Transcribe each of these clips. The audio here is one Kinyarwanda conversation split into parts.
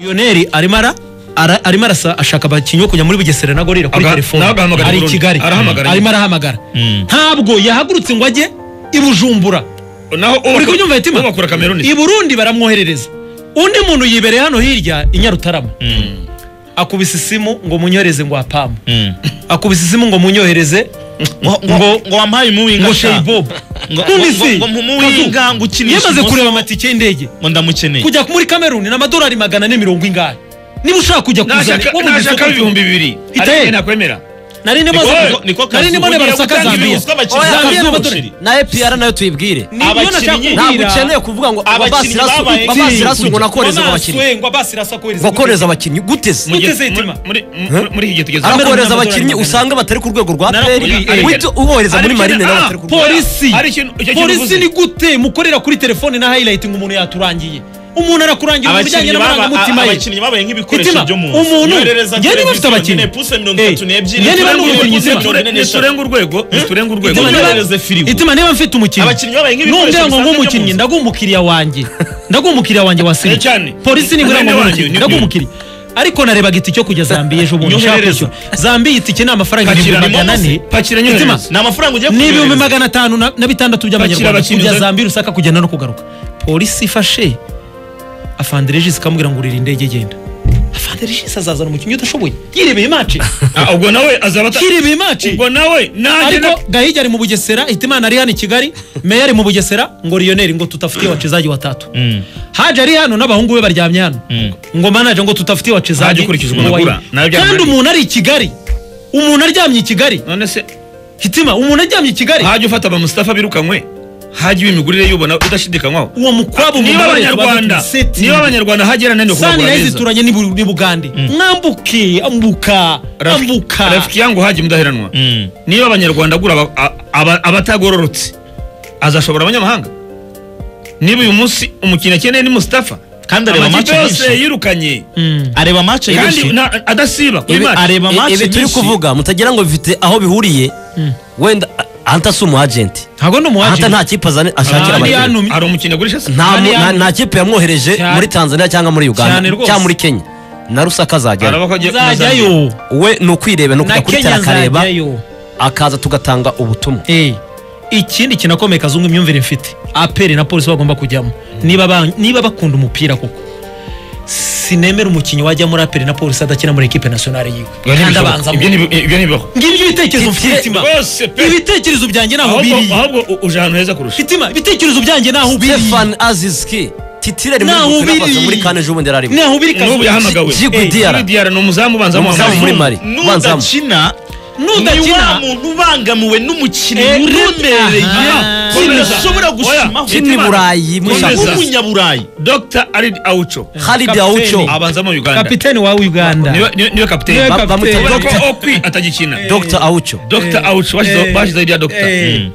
Lionel arimo ara ara- arimo arasa ashaka abakinnyi bo kujya muri bugesera na gorira kuri Aga- telefone nawe agahamagara i ari i Burundi. kigali Arahamagara arimo arahamagara Mm. ntabwo yahagurutse ngo ajye i bujumbura naho uri kubyumva uwo mitima bakura kameruni i burundi baramwoherereza undi muntu yibereye hano hirya i nyarutarama Mm, akubise isimu ngo munyohereze ngo apamu mm. akubise isimu ngo munyohereze ngo ngo- ngo wampaye umuwinga ngo sha. sheyibobo ngo ngo- ngo mpumuwinga ngo ukinishe yamaze umusore. kureba amatike y'indege ngo ndamukeneye kujya muri kameruni ni amadolari magana ane mirongo ingahe niba ushaka kujya kuzana Nashaka- wo mu nashaka isoko- ibihumbi bibiri Ite? ariko njye nakwemera nari ndimo Niko- nza- niko kazi, nari ndimo ugiye nebara saka gutanga Zambia ibihumbi z'abakinnyi Oya, z'abakinnyi Zambia z'abakinnyi. n'abaturage. na epr nayo tuyibwire Ni- niyo Abakinnyi nashaka kubwira- ntabwo ukeneye kuvuga ngo Abakinnyi babaye- abasirasi ngo nakoreze ngo Ngo abakinnyi naswe, ngo abasirasa kohereza ngo koreza abakinnyi. abakinnyi guteze Mujye- Mugeze- Mutima. muri- muri- muri iki gihe tugeze arakohereza Amadolari abakinnyi magana usanga batari ku rwego rwa peri Narakubwiye. uhita ubohereza muri Ariko- marine nawe Ah, batari ku rwego polisi Ari ikintu- icyo kintu polisi uvuze. ni gute mukorera kuri telefone na highlight ngo umuntu yaturangiye umuntu arakurangira mu bijyanye abakinnyi baba- n'amarangamutima a- ye abakinnyi babaye nk'ibikoresho Mitima, byo mu nzu umuntu- Yoherereza njye niba ufite televiziyo abakinnyi. nyine, puse mirongo Eh, itatu n'ebyiri, njye niba turenge ndi urwego, umukinnyi, puse Mitima. mirongo ine n'eshatu. niturenga urwego niturenga urwego Mitima, niba- yoherereze firigo. Mitima, niba mfite umukinnyi Abakinnyi babaye nk'ibikoresho numbwira ngo bisanzwe byo mu ng'umukinnyi nzu. ndaguha umukiriya wanjye ndaguha umukiriya wanjye wa Eh, cyane. sinema polisi ni Mwene wanjye, ng'umukinnyi ni- ndaguha umukiriya ariko narebaga itike yo kujya zambiya ejo bundi nshaka Nyoherereza. kwishyura zambiya itike ni amafaranga Pakira ibihumbi ni magana ane momo se. Pakira nyoherereza. Mitima, ni amafaranga ugiye ni ibihumbi kuyohereza. magana atanu na na bitandatu by'abanyarwanda abakinnyi kujya uza- zambiya rusaka kugenda no kugaruka polisi ifashe afanderegisi ikamubwira ngo urira indege genda afanderegisi azazana umukinnyi udashoboye yirebeye imaci Ah, ubwo nawe azaba ata- yirebeye imaci ubwo nawe nanjye na- ariko gahigi ari mu bugesera hitimana ari hano i kigali meya ari mu bugesera ngo riyoneri ngo tutafitiye wachezaji watatu Mm. haje ari hano n'abahungu be baryamye hano ngo manaje ngo tutafitiye wachezaji Haje ukurikije ukuntu ngo agura, wayi- nawe byamubera kandi bike. umuntu ari i kigali umuntu aryamye i kigali none se hitima umuntu aryamye i kigali hajya ufata aba Mustafa birukanywe hajya iba imigurire y'ubona udashidikanywaho uwo mukwabu niba mumubare abanyarwanda tubadutse niba abanyarwanda hajya nananiwe kubagura sanirayizi neza zituranye n'i Bu- n'i bugande mwambuke ambuka Raf- ambuka rafiki yangu hajya mudaheranwa Mm. niba abanyarwanda agura aba- a- aba- abatagororotse azashobora abanyamahanga niba uyu munsi umukinnyi akeneye ni Mustafa Kandi areba amakipe match yose nyinshi. yirukanye Mm. areba match kandi nyinshi. na- adasiba kuri Ibi- match areba match ibi turi nyinshi. kuvuga mutagira ngo bifite aho bihuriye wenda ahanta si umu agenti ntabwo ni umu ahanta agent. nta kipe azana- ashakira Ahandi abakinnyi hano mi- hari umukinnyi agurisha se nta mu- Ahandi nta- hano- nta kipe yamwohereje Cyane. muri tanzania cyangwa muri uganda Cyane rwose. cyangwa muri kenya na rusaka azajyayo Araba ko agiye kuzajya. nzajyayo we ni ukwireba na ni ukujya kuri tara kenya akareba nzajyayo akaza tugatanga ubutumwa Eh, ikindi kinakomeye kazungu imyumvire mfite aperi na polisi bagomba kujyamo niba ba- niba bakunda umupira koko sinemera umukinnyi wajya muri aperi na polisi adakina muri ekipe nasiyonari yiwe kandi abanzamo Ibyo ntibi- ibyo ntibibaho ngibyo ibitekerezo mfite Ibi- Mitima. rwose pe ibitekerezo byanjye naho ahubwo biri ahubwo u- uje ahantu heza kurusha mitima ibitekerezo byanjye naho biri stefan azizki titire ari muri Naho Burkina biri. Faso, muri kane ejo bundi yari arimo naho biri n'ubu Kazungu. yahamagawe Jigu Eh, Diarra. Jigu Diarra ni umuzamu ubanza Ni mu umuzamu muri Mali banzamu nudakina ni Nudakina. wa muntu ubangamiwe Eh, n'umukinnyi uremereye aha. kintu Komeza. ushobora Oya. gusumaho kini burayi muri Komeza. shampiona nk'umunyaburayi dr arid aucho Khalid Kapiteni. Aucho abanza mu uganda kapiteni wa uganda niwe niwe- niwe kapiteni Niwe ba- bamwita Kapiteni. Dr. Kubera ko okwi atagikina Dr Aucho dr aucho bashyizeho eh, bashyizeho irya dr eh. Mm.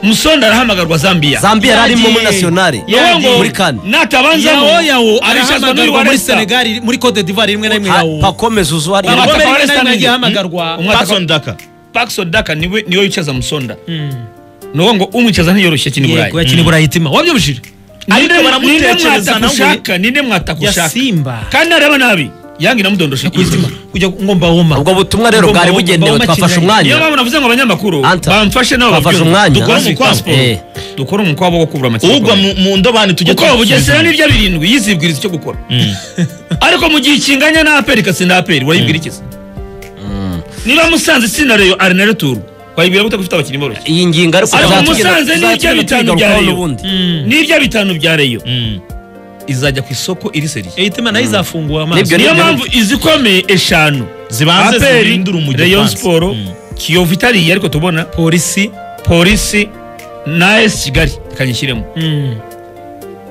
musonda arahamagarwa zambiya zambia yari arimo muri Yagiye. nasiyonari niwe ngo muri kane natabanzamo yawo yawo arishazwa arahamagarwa n'urwa muri resta senegal muri cote d'ivoire rimwe na rimwe Ha- yawo pakomeza uzu hari Baba- Baba- Amerika Baba- nayo Baba- nagiye ihamagarwa. Mm, umwaka- Patson Daka Paxson Daka niwe niwe wicaza musonda Mm. ni uwo ngo umwicaza ntiyoroshye akina i yego burayi yakina i burayi itima wabyumvire ariko Ninde- baramutekereza ninde nawe. mwatakushaka ninde mwatakushaka ya simba kandi nareba nabi yange inamudondosha ku izima kujya ngomba woma ubwo butumwa rero Ngomba- bwari ngomba- bugenewe ngomba twafashe kigali. umwanya niyo mpamvu navuze ngo abanyamakuru Anta, bamfashe nabo bafashe babyumve. umwanya. dukore Bafashe umukwabu Eh. dukore umukwabu wo kubura amakipe ugwa mu mu ndobani tujye kuko bugesera n'irya birindwi yizibwiriza icyo gukora ariko mu gihe ikinganya n'aperi ikatsinda aperi urayibwira iki se niba musanze itsinda reyo ari na returu wayibwira gute ko ufite abakinnyi boroshye iyi ngingo ariko ariko tuzatugera- musanze n'irya tuzatugera bitanu bya tuyigarukaho reyo n'ubundi n'irya bitanu bya reyo izajya ku isoko iri seriye eyitima nayo izafunguwe Nibyo, amaso niyo nibyo. mpamvu izikomeye eshanu Zibanze aperi zihindura umujyo reyo upanze. siporo Mm. kiyovu itariye ariko tubona polisi polisi na esi kigali kanyishyiremo Mm.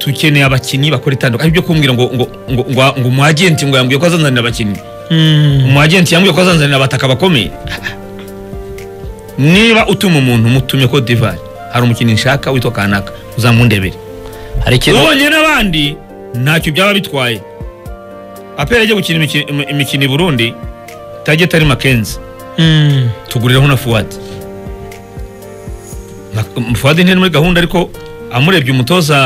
dukeneye abakinnyi bakora itandukanye ibyo kumbwira ngo ngo ngo ngo ngo umu agenti ngo yambwiye ko azanzanira abakinnyi Mm. umu agenti yambwiye ko azanzanira abataka bakomeye niba utuma umuntu mutumye ko divari hari umukinnyi nshaka witwa kanaka uzamundebere hari ikintu ubonye n'abandi ntacyo byaba bitwaye apera ajya gukina imiki- im- imikino i burundi tajya tari makenzi Mm. tugurireho na fuwadi Ma- fuwadi ntiri muri gahunda ariko amurebye umutoza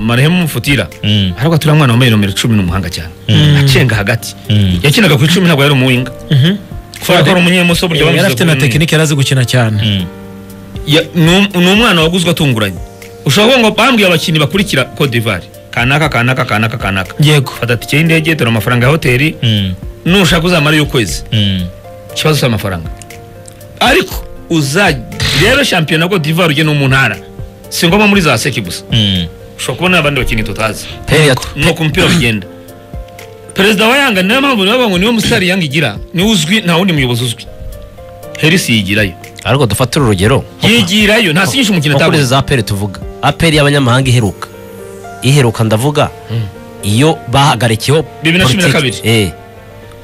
marehemu futira Mm. ariko turiya mwana wambaye nomero cumi ni umuhanga cyane acenga hagati Mm. yakinaga kuri cumi ntabwo yari umuwinga kubera ko ari umunyemoso buryo yari bamushyize afite ku na wing. tekinike yari azi gukina cyane Ya- ni um- ni umwana waguzwe atunguranye ushobora kuvuga ngo bambwiye abakinnyi bakurikira Cote d'Ivoire kanaka kanaka kanaka kanaka Yego. fata tike y'indege dore amafaranga ya hoteli Mm. nushaka uzamara ukwezi Mm. ikibazo cy'amafaranga ariko uzarebe shampiyona Cote d'Ivoire ujye no mu ntara si ngombwa muri za seki gusa Mm. ushobora kubona abandi bakinnyi tutazi Heri ya twe. ni uko umupira bigenda perezida wa yanga niyo mpamvu niyo ngo niwe musitari yanga igira niwe uzwi nta wundi muyobozi uzwi herisi yigirayo ariko dufatire urugero yigirayo nta sinyisha umukino nko kuri ataguze izo za aperi tuvuga aperi y'abanyamahanga iheruka iheruka ndavuga iyo bahagarikiyeho Bibiri na cumi na politiki. kabiri. Eh.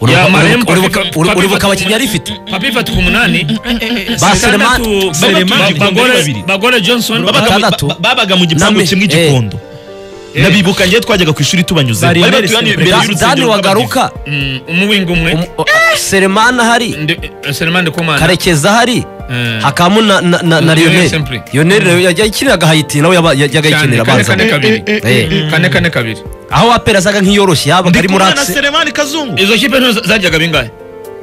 Uribuka- Ya Marembo, uribuka- uribuka- Papi- uri- Papi Uribuka Fatu abakinnyi yari Kumunani. ifite Papi Fatu ku munani Ba batandatu Selemani- Selemani bagore babiri. bagore Johnson Babaga- Batandatu. Ba- babaga mu gipangu Name- kimwe igikondo ndabibuka njyewe twajyaga ku ishuri tubanyuze Bari imbere sentore. Da- dani wagaruka Mm, umuwinga umwe umu- o- Selemani ahari Ndi- eh, Selemani Komana karekezi ahari Eh. hakabamo na- na- na na Lionel lionel Sempri. lionel rero yajya yikiniraga hayiti nawe yaba- yajyaga cyane yikinira kane abanza kane kabiri Eh. kane kane kabiri aho aperi asaga nk'iyoroshye yabaga ari muri ndikumana akisi seremani kazungu izo kipe nto zajyaga bingahe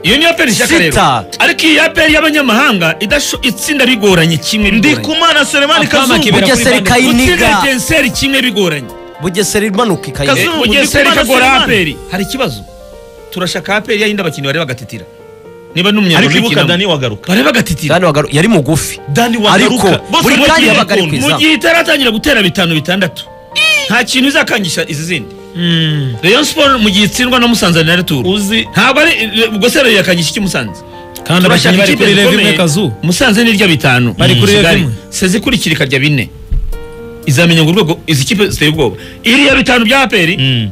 iyo niyo aperi ishyaka Sita. rero ariko iyi aperi y'abanyamahanga idasho- itsinda rigoranye kimwe bigoranye ndikumana seremani Akama kazungu kibera Bugesera kuri Bandung. ikayiniga. utsinda etincelle kimwe bigoranye bugesera imanuka Eh, ikayigera Kazungu, bugesera Ndikumana ikagora Selemani. aperi hari ikibazo turashaka aperi yayindi abakinnyi bareba bagatitira niba ariko ibuka n'umunyarwanda dani wagaruka bareba bagatitira dani wagaruka yari mugufi dani ariko wagaruka Bose buri bagiye kanya yabaga ari ku gikondo. mu izamu gihe itaratangira gutera bitanu bitandatu nta kintu izakangisha izi zindi Mm. rayon siporo mu gihe itsindwa na musanze na returu uzi ntabwo ari ubwo se rero yakangisha iki musanze kandi abakinnyi bari kuri rev imwe kazu musanze nirya bitanu Bari kuri Kigali. rev imwe. seze ikurikira ikarya bine izamenya ngo urwego izi kipe ziteye ubwoba iriya bitanu bya aperi Mm,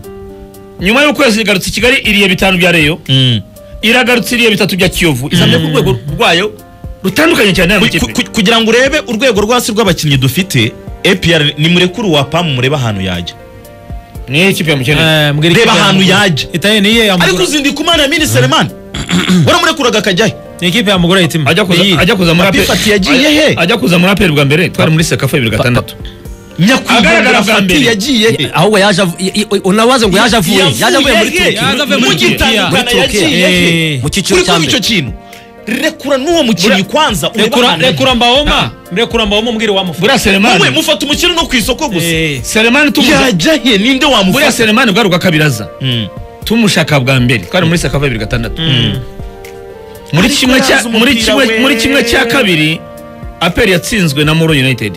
nyuma y'ukwezi igarutse i kigali iriya bitanu bya reyo mm. iragarutse iriya bitatu bya kiyovu izamenya ko urwego rwayo rutandukanye cyane n'aya Ku- makipe ku- kugira ngo urebe urwego rwasi rw'abakinnyi dufite APR ni murekuru wa pamu murebe ahantu yajya niyo kipe yamukeneye Eh, mbwira Reba ikipe ahantu Mugura. yaje. Italiya niye ariko yamugura uzi ndikumana ya mini seremani waramurekuraga akajyayo ni ikipe yamugura yitima ajya kuza ajya kuza muri Papi APR. Fati yagiye he? ajya kuza muri aperi bwa mbere twari muri sekafa bibiri gatandatu Agaragara nyakwigendera bwa fati mbere. yagiye he ahubwo yaje avu- i- i- unabaze ngo yaje avuye yaje avuye muri he? turukiya Yaje avuye mu muri gitandukana Turukiya. yagiye he Eh. mu cyiciro Kuri cya kuba mbere icyo kintu rekura n'uwo mukinnyi kwanza urebe rekura ahantu rekura Ah. mbawoma rekura mbawoma umbwire wamufata buriya yaje. wowe seremani mufata umukino no ku isoko gusa Eh. seremani tumushaka yajya he ninde buriya wamufata seremani bwari urwakabiraza Mm. tumushaka bwa mbere twari muri sekafa bibiri gatandatu muri Ariko kimwe cya yazi muri umupira kimwe we. muri kimwe cya kabiri aperi yatsinzwe na moro united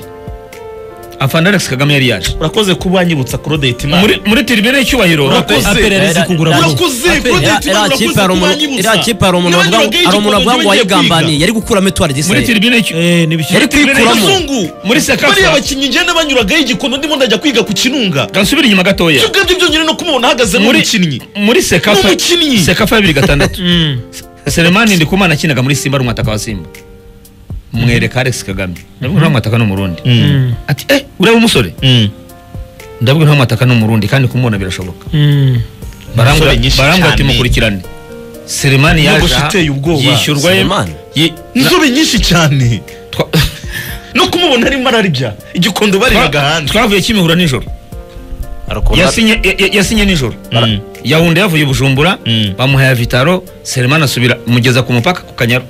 afana alex kagame yari yaje urakoze kuba wanyibutsa kurodeti imana muri muri tiribine y'icyubahiro Urakoze. aperi yari izi kugura Urakoze. mbawoma urakoze kurodeti imana urakoze kuba wanyibutsa iriya kipe hari umuntu Niba wavuga ngo- nyuraga hari umuntu igikondo wavuga ngo ntiwajye wayigambaniye kwiga. yari gukura muri etuwari disayeri tiribine y'icyu- eh ni bishyuye yari kwikuramo Kazungu muri sekafa bariya bakinnyi ngenda banyuragaho igikondo ndimo ndajya kwiga ku kinunga gasubira inyuma gatoya ibyo ngibyo byonyine no kumubona ahagaze muri nk'umukinnyi muri sekafa N'umukinnyi. sekafa ya bibiri gatandatu seremani ndikumana akinaga muri simba ari umwataka wa simba mwereka alex kagame ndabwira nta mwataka ni umurundi ati eh ureba umusore ndabwira nta mwataka ni umurundi kandi kumubona birashoboka Mm. barambwira Inshuro nyinshi barambwira ati cyane. mukurikirane seremani yaje Inyogosho aha, iteye ubwoba. yishyurwa ye- Selemani? ye- na- inzobe nyinshi cyane twa- no kumubona arimo ararya igikondo barebaga twa- hanze twavuye kimihura nijoro yasinye ya- ya- yasinye nijoro Mm. yawunde yavuye i bujumbura Mm. bamuhaye vitaro seremani asubira mugeza ku mupaka ku kanyaru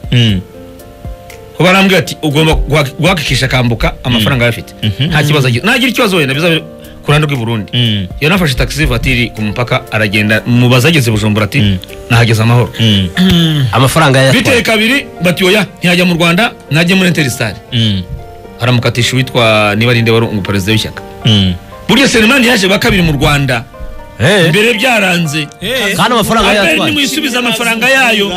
kuba arambwira ati ugomba guha- guhakikisha akambuka amafaranga ayo afite nta kibazo agira nagira ikibazo wenda bizabere ku ruhande rw'i burundi yanafashe taxi vatiri ku mupaka aragenda mubaza ageze bujumbura ati nahageze amahoro amafaranga biteye yayatwaye kabiri bati oya ntiyajya mu rwanda najye muri interistari aramukatisha uwitwa niba rinde wari umu perezida w'ishyaka burya selemani yaje bwa kabiri mu rwanda mbere byaranze Eh. kandi amafaranga aperi yayatwaye nimuyisubize amafaranga yayo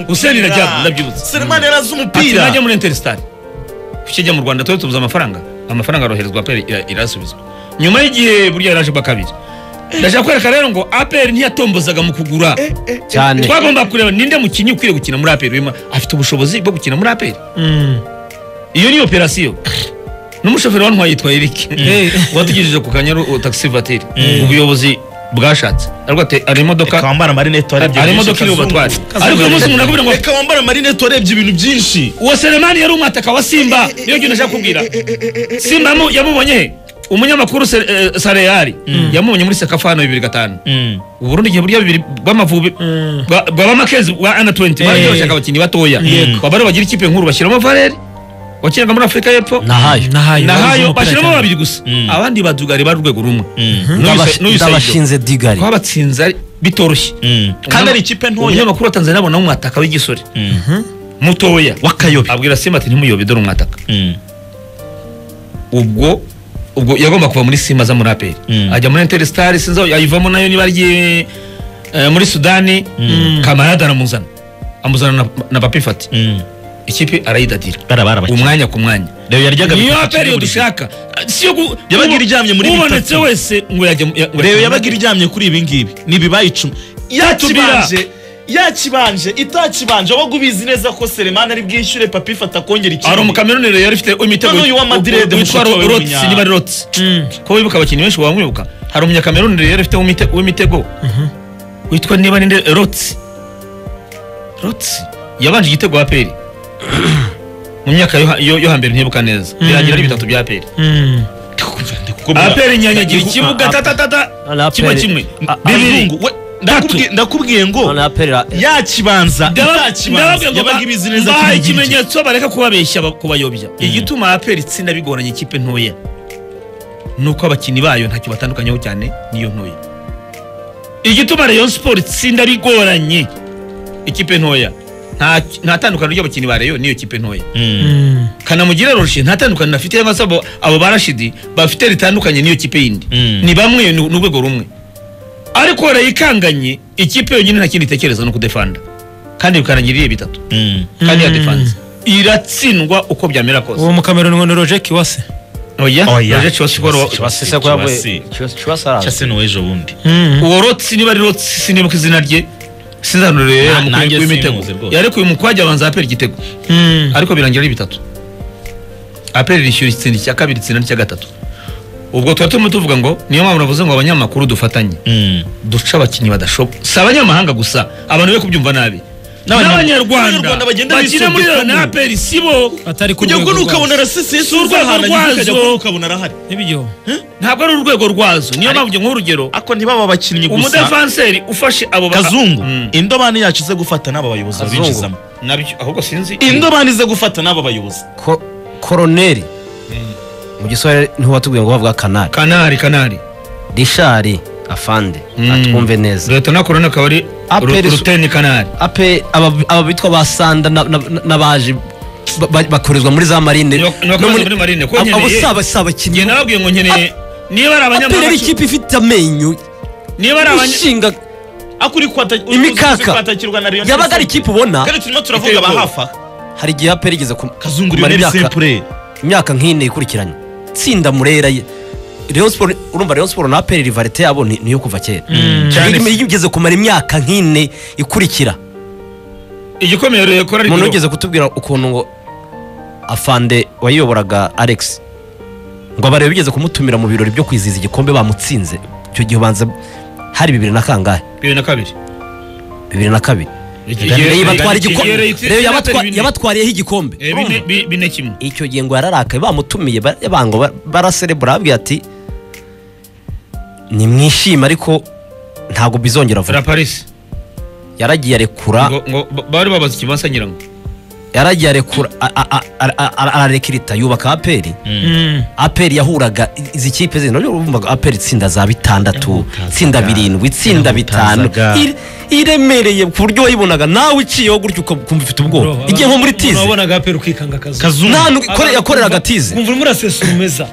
Hussein Rajab, ndabyibutse. selemani yari azi ati umupira najya muri interistari ukijya mu rwanda tuba tubuze amafaranga amafaranga aroherezwa aperi ira- irasubizwa nyuma y'igihe burya yaraje bwa kabiri ndashaka kwereka rero ngo aperi ntiyatombozaga mu kugura cyane twagomba kureba ninde mukinnyi ukwiye gukina muri aperi uyu mu- afite ubushobozi bwo gukina muri aperi Mm. iyo ni operasiyo n'umushoferi wantwaye yitwa Eric Eh. watugejeje ku kanyaru uh, taxi vatiri ubuyobozi bwashatse aravuga ati hari reka imodoka wambara amarinete warebye hari byinshi, imodoka iri kazungu. bubatware Kazungu ariko uyu munsi yarebye. umuntu akubwira ngo reka wambara amarinete warebye ibintu byinshi uwo selemani yari umwataka wa simba niyo kintu nashaka kubwira simba yamu- yamubonye he umunyamakuru Se- eh, sareyari yamubonye muri sekafano bibiri gatanu uburundi igihe burya bibiri bw'amavubi Mm. bwa- bwa bamakezi bwa ana 20 baryoshyaga abakinnyi batoya babari bagira ikipe nkuru bashyiramo valeri wakinaga muri afurika y'epfo nahayo nahayo nahayo bashyiramo cyane. babiri gusa abandi badugari bari urwego rumwe N'uyu Ndabashi- se- n'uyu Saido. ndabashinze digari twabatsinze ari- bitoroshye kandi ari ikipe ntoya umunyamakuru wa tanzania abona umwataka w'igisore mutoya w'akayobe abwira simba ati ntimuyobe dore umwataka ubwo ubwo yagomba kuva muri simba aza muri aperi Mm. ajya muri interisitari sinzi aho yayivamo nayo niba agiye eh, muri sudani kamarada aramuzana amuzana na, na papi fati ikipe arayidadira barabara bakina umwanya ku mwanya rero yaryaga niyo bitatu aperi kuri yo buri dushaka siyo gu- Yabaga uwo- iryamye muri ubonetse bitatu. wese ngo yajya mu- ya- ngo rero yajya yabaga muri- iryamye kuri ibi ngibi ni ibibaye icumi yakibanje yakibanje itakibanje wowe ubizi neza ko seremani ari bwishyure papa ifata akongera hari ikintu umukamerunere yari ufite imitego Noneho uyu wa Madrid, u- u- witwa mushiki Ro- wawe rotsi w'umunya- niba ari rotsi ko wibuka abakinnyi benshi wamwibuka hari umunyakamerunere yari ufite w'imite- w'imitego witwa niba ninde rotsi rotsi yabanje igitego wa peri mu myaka yo ha- yo yo hambere ntibuka neza biragira ari bitatu bya peri Mm. aperi nyanyagira Ni- ikibuga Ah, tatatata Noneho kimwe APR kimwe Ah, bibiri Abazungu, we- ndakubwiye- ndakubwiye ngo noneho aperi yakibanza itakibanza yabaga ibizi neza bahaye kuri iyi kipe. ikimenyetso bareka kubabeshya ba- kubayobya igituma aperi itsinda bigoranye ikipe ntoya nuko abakinnyi bayo ntacyo batandukanyeho cyane niyo ntoya igituma rayon siporo itsinda bigoranye ikipe ntoya nta nta tandukano ry'abakinnyi ba rayon n'iyo kipe ntoya Mm. kanamugire roshe nta tandukano afite cyangwa se abo- abo barashidi bafite ritandukanye n'iyo kipe yindi Mm. ni bamwe ni ni urwego rumwe ariko rayikanganye ikipe yonyine nta kindi itekereza no kudefanda kandi bikarangira iriye bitatu kandi yadefanze iratsindwa uko byamera kose uwo mukameruni ngo ni roje kiwase oya Oya. roje kiwasi koro kiwasi se ko Kiwasi. yavuye kiwasi kiwasi araza cyase n'uwejo bundi Mm. uwo rotsi niba ari rotsi sinibuka izina rye sinzanure Na- yamukwiye nanjye w'imitego simuzi rwose. yarekuye umukwajya abanza apera igitego Mm. ariko birangira ari bitatu aperi rishyura itsinda icya kabiri itsinda n'icya gatatu ubwo tuba turimo tuvuga ngo niyo mpamvu navuze ngo abanyamakuru dufatanye duca abakinnyi badashoboka si abanyamahanga gusa abantu be kubyumva nabi n'abanyarwanda Abanyarwanda bagenda bakina muri bisumbuka Rayon na aperi sibo atari ku kujya rwego ngo ukabona rwazo. arasisiye Si urwego ukajya rwazo. kubona ukabona arahari Ntibijyeho. ntabwo ari urwego rwazo niyo mpamvu nk'urugero ariko ntibaba abakinnyi gusa umudefanseri ufashe abo ba- kazungu Mm. indobani yacu ize gufata n'aba bayobozi Kazungu. babinjizamo nabyo ahubwo sinzi indobani ize gufata n'aba bayobozi Ko- koroneri mu gisore ntiwatubwiye ngo bavuga kanari kanari kanari rishari afande atwumve neza leta na korona akaba ari Aperi ru- su- ruteni kanari ape aba aba bitwa ba sanda na- na- na- n'abaje ba- ba- bakorezwa muri za marine Ni bak- ni bakorezwa muri marine, ko Abo- nkeneye- abo si aba- si njye abakinnyi nababwiye ngo nkeneye niba ari aperi ari abanyamahanga ikipe ifite amenyo niba ari abanya- ishinga ariko uri kwata- Imikaka. uzi kwatakirwa na Rayon yabaga ari Sports. ikipe ubona kandi turimo turavuga Iteye ba ubwoba. hafi aha hari igihe aperi igeze ku- kazungu kumara rero imyaka sempure imyaka nk'ine ikurikiranye tsinda murera ye Rayon Sport- urumva Rayon Sport na aperi rivarite yabo ni ni iyo kuva kera Cyane Iyo- iyo ugeze kumara imyaka nk'ine ikurikira igikomeye rero yakora umuntu ariko wigeze kutubwira ukuntu ngo afande wayiyoboraga alex ngo abareba bigeze kumutumira mu birori byo kwizihiza igikombe bamutsinze icyo gihe ubanza hari bibiri na kangahe bibiri na kabiri bibiri na kabiri Rero yabatwara igikombe rero yabatwa- yabatwariyeho igikombe Urumva? bine kimwe icyo gihe ngo yararakaye bamutumiye ba- bango ba- baraserebura babwiye ati nimwishime ariko ntabwo bizongera vuba raparisi yaragiye arekura ngo ngo ba- bari babaza ikibanza nyirango yaragiye arekura a- a- a- a- a- a- ararekirita yubaka aperi Mm. aperi yahuraga izi kipe zino urumvaga aperi itsinda za bitandatu itsinda birindwi itsinda bitanu Yamutazaga. ire- iremereye ku buryo wayibonaga nawe uciyeho gutyo ukumva ufite ubwoba Bro, igihe nko muri abantu tize wabonaga apera ukikanga akazu. kazungu nta n'u- ikore- yakoreraga tize Kumva urimo urasesurumeza.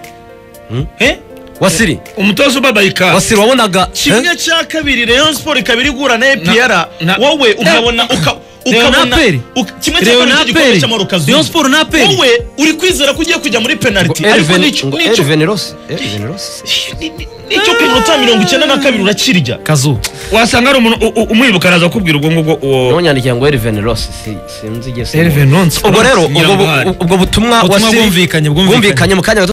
Eh? wasiri umutoza ubabayika wasiri wabonaga kimwe cya kabiri Rayon Sport ikaba iri guhura na APR na- wowe ukabona uka ukabona Leonaperi. uka- kimwe cya kabiri cy'igikombe cy'amahoro kazungu Rayon Sport na APR. wowe uri kwizera ko ugiye kujya muri penalty ariko nicyo nicyo nicyo ku minota mirongo icyenda na kabiri urakirya Kazu. wasanga ari umuntu u- u- umwibuka araza kukubwira ubwo ngubwo uwo ntunyandikira ngo eriveni rosi sinzi igihe Elvin Nonce. ubwo rero ubwo bu- Nyiramuhari. ubwo butumwa Ubutumwa wasiri bwumvikanye, bwumvikanye. bwumvikanye mu kanya gato